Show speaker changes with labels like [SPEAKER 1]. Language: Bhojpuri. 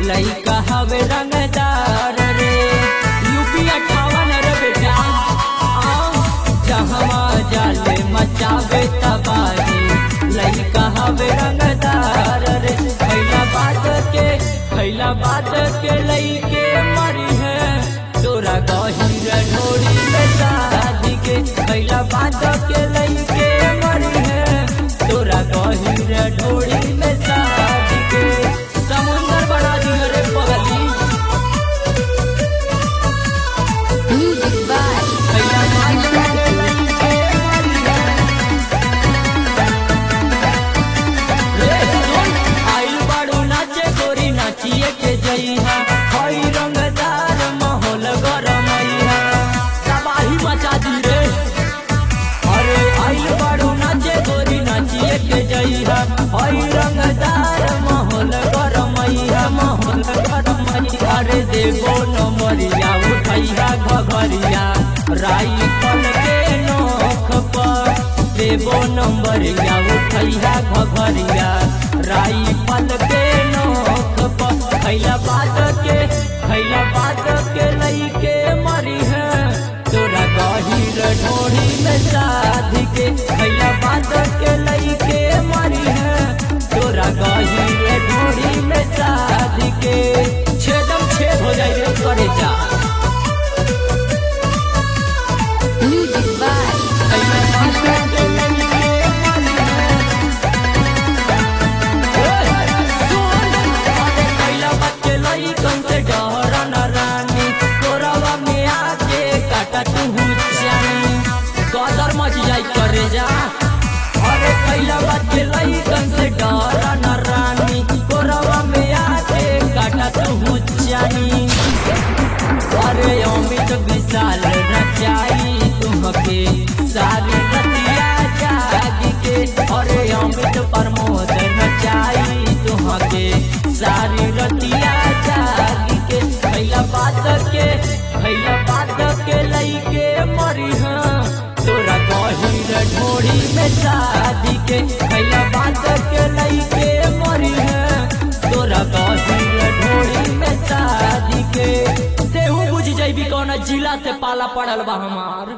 [SPEAKER 1] लइका हवे रंगदार रे यूपी अठावन रे बेटा आओ जहवा जाले मचावे तबाही लइका हवे रंगदार रे खैला बात के खैला बात के लइके मरी है तोरा गहिर ढोरी में शादी के खैला बात के लइके मरी है तोरा गहिर ढोरी में शादी के समुंदर बना दियो रे पगली
[SPEAKER 2] Music by
[SPEAKER 1] खैला बात के लइके मरी है रे सुन आइल बाड़ू नाचे गोरी नाचिए के जइहा हई रंगदार माहौल गरमैहा तबाही मचा दी रे अरे आइल बाड़ू नाचे गोरी नाचिए के जइहा हई रंगदार माहौल गरमैहा माहौल गरमैहा अरे देवो नमरिया उठैहा घघरिया राई पल के नोख पर देवो नंबरिया उठैया घघरिया राई पल के नोख पर खैला बात के खैला बात के लइके मरी है तोरा गहिर ढोरी में शादी के खैला बात के लइके मरी है तोरा गहिर ढोरी में शादी के छेदम छेद हो जाए रे करे जा
[SPEAKER 2] Music by
[SPEAKER 1] खैला बात के लइके मरी है कैला बच्चे लइकन से डरा न रानी तोरवा में आके काटा तू जानी कदर मच जाई करे जा अरे कैला बच्चे लइकन से डरा न रानी तोरवा में आके काटा तू जानी अरे अमित विशाल रचाई तुमके सारी रतिया जागी के अरे अमित प्रमोद रचाई तुमके सारी रतिया जागी के खैला बात के खैला बात के लइके मरी हाँ तोरा गहिर ढोरी में शादी के खैला बात के लइके मरी है तोरा गहिर ढोरी में शादी के तेहू बुझ जइबी कौन जिला से पाला पड़ल बा हमार